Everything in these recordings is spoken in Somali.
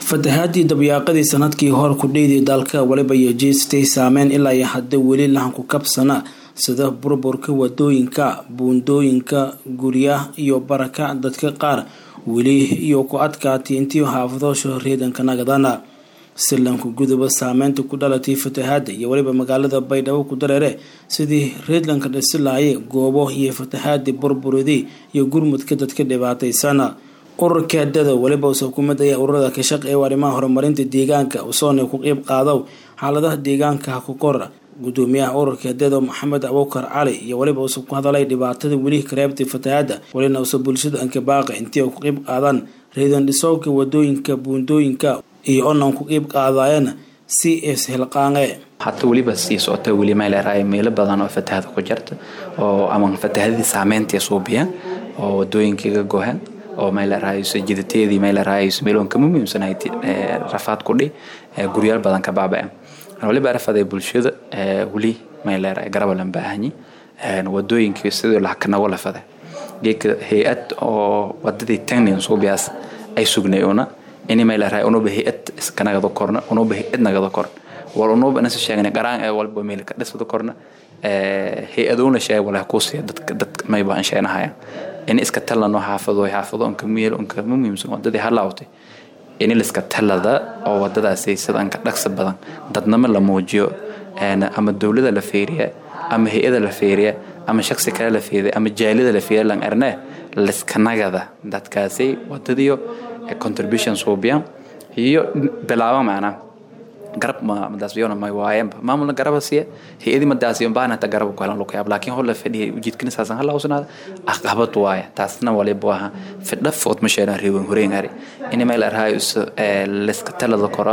fatahaadii dabyaaqadii sanadkii hor kudheyday dalka waliba iyo jeestay saameyn ilaa iyo hadda weli lahanku kabsana sida burburka wadooyinka buundooyinka guryaha iyo barakac dadka qaar weli iyo ku adkaatay intii xaafadoosha reedanka nagadana silanku guduba saameynta ku dhalatay fatahaada iyo weliba magaalada baydhabo ku dareere sidii reedlanka dhisi lahaye goobo iyo fatahaadii burburidii iyo gurmudka dadka dhibaataysana ururka dada weliba usa kumid ayaa ururada ka shaqeeya arrimaha horumarinta deegaanka usoona ku qeyb qaado xaaladaha deegaanka ha ku kor gudoomiyaha ururka dada maxamed abuukar cali iyo weliba usa ku hadalay dhibaatada weli kareebtay fatahaada welina usa bulshada ankabaaqa intii ay ku qeyb qaadaan reedan dhisoobka wadooyinka buundooyinka iyo onan ku qeyb qaadayana si ishilqaange hata weliba sii socota weli meeleraay meelo badan oo fatahada ku jirta oo ama fatahadii saameyntii suubiya oo wadooyinkiiga gohan oo meeleraayso jidateedii meeleraayso meeloon kama muhiimsanayd rafaad kudhi guryaal badan ka baaba'e waliba rafaday bulshada weli meeleraay garabalan baahanyi wadooyinkii sidii lahkanago lafada geedka hay-ad oo wadadii tagnin suubiyaas ay sugnay una ini meeleraay unuba hay-ad iskanagada korna unuba hay-ad nagada korna wal unuba nasa sheegna qaraan ee walba meel ka dhisada korna hay-aduna sheeg walaha kuusiya dadka dad mayba aan sheenahaya in iska talano xaafado xaafado onka meel onka muhiimsan wadadii halaawtay in liska talada oo wadadaasi sidan ka dhaqsa badan dadnama la muujiyo ama dowlada la feeriya ama hay-ada la feeriya ama shaksi kale la feeriya ama jaalida la feeriya lan arne liskanagada dadkaasi wadadiyo contribution suubiya iyo bilaaba macnaa garab madaasbiyona may waayenba maamulna garaba siya hay-adii madaasiyon baana hata garab ku helan lagu yaab laakiin hor la fadhiyay ujeedkina saasan hala hawsanaada aqabad waaya taasna waliba waa fidha food ma sheelan reewen horeen hari in meel arhaay liska talada koro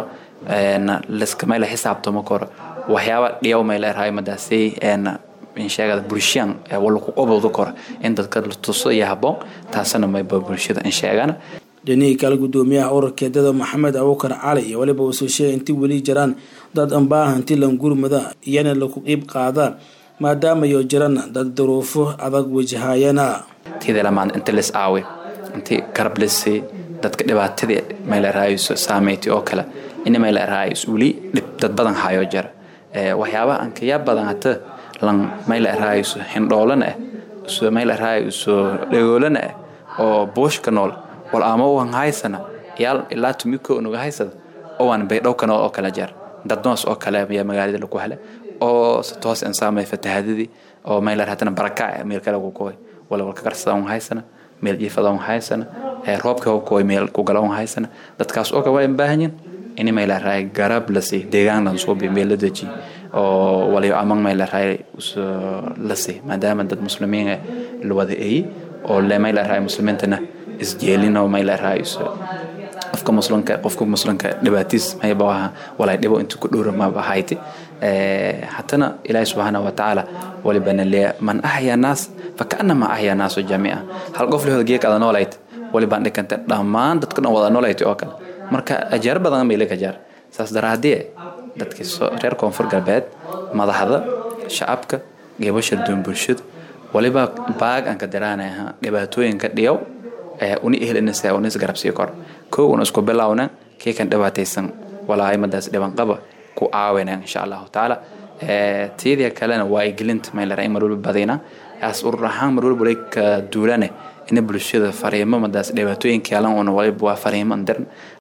liska meel xisaabtamo koro waxyaaba dhiyaw meel arhaay madaasay insheegada bulshaan wala ku qobowda koro in dadka la tuso iyo haboon taasna mayba bulshada insheegana dhinihii kale gudoomiyaha ururka dada maxamed abuukar cali iyo waliba uusoo sheegay intii weli jiraan dad ambaahanti langurmada iyana laku qiib qaada maadaama yo jirana dad duruufo adag wajahayana tidalamaan inta lis aawe intii garab lisi dadka dhibaatadii meelaraayso saameyti oo kale ina meelaraayso weli dad badan hayo jira waxyaabaha ankayaa badan hata lan meelaraayso hindhoolana ah meelaraayso dhagoolana ah oo buushka nool wal ama uan haysana yaal ilaa tumiko unuga haysada owan baydhowka nool oo kala jeer dadnoos oo kale ayaa magaalada lagu hele oo toos insaamay fatahadadii oo meelar hatana barakac meel kale ku koy wala walka karsada un haysana meel jiifada un haysana roobka u koy meel ku gala un haysana dadkaas oo kale waa baahanyin in meelar raay garab la si deegaan lan soo bi meel la deji oo waliyo amang meelar raay la si maadaama dad muslimiin la wada ay oo le meelar raay muslimiintana isjeelino meelaraayiso qofka muslimka qofka muslimka dhibaatiis mayba waha walay dhibo intuu ku dhowra maba hayti hatana ilaahi subxaana wa tacaala waliba naleeya man axya naas fakaanama axya naasu jamiica hal qof lehood geek ada noolayt walibaan dhikanta dhammaan dadka dhan wada noolayt oo kale marka ajaar badan bay laga jaar saas daraadee dadkii reer koonfur galbeed madaxda shacabka geebasha duun bulshada waliba baag aan ka diraanaha dhibaatooyinka dhiyow uni ehlinasa una isgarabsii kor kow una isku bilowna kii kan dhibaataysan walaahay madaas dhibanqaba ku caawina insha allahu tacaala tiyadii kalena waa igelinta meelara in marwalba badina as urur ahaan marwalba walay ka duulane ina bulshada fariimo madaas dhibaatooyinka yalan una waliba waa fariimo andirn